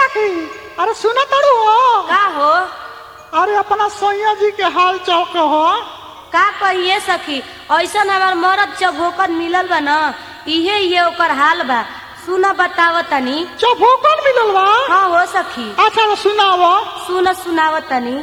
सखी अरे सुना तारू हो का हो अरे अपना सैया जी के हाल चाल कहो का कहिए सखी ऐसन हमार मरद चौभोकर मिलल बा न इहे ये ओकर हाल बा सुना बताव तनी चौभोकन मिलल बा हाँ हो सखी अच्छा तो सुनाओ सुन सुनाव तनी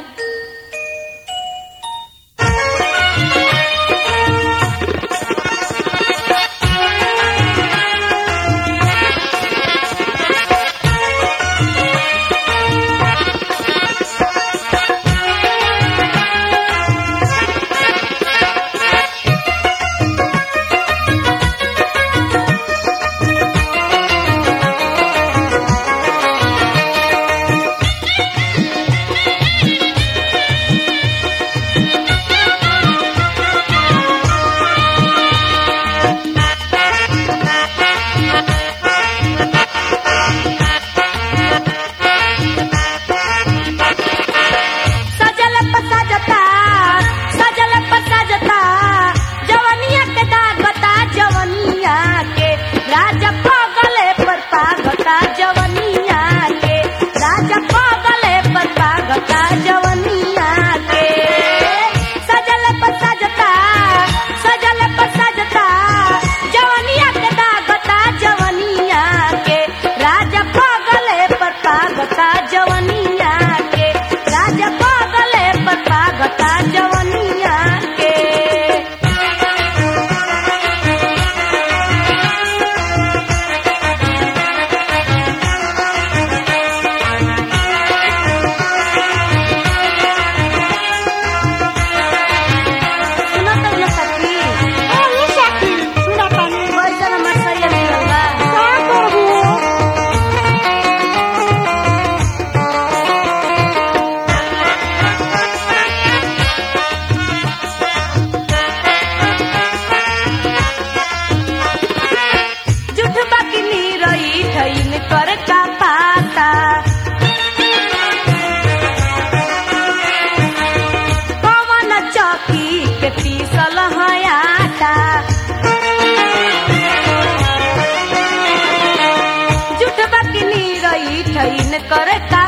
सजल पसाजता सजल पसाजता जवनिया के दागता जवनिया के राजा पगले पर पागता जवनिया के राजा पगले पर पागता जवनिया के सजल पसाजता सजल पसाजता जवनिया के दागता जवनिया के राजा पगले पर पागता जवनिया के राजा पगले पर पागता जवनिया के सुना तो न सखी अरे सखी सुना तानी वैसन हमर सैया मिलल बा का करबू जुठ बकनी रही ठैन कर का पाता पवन चौकी के पीसल है आटा जुठ बकनी रही ठैन कर का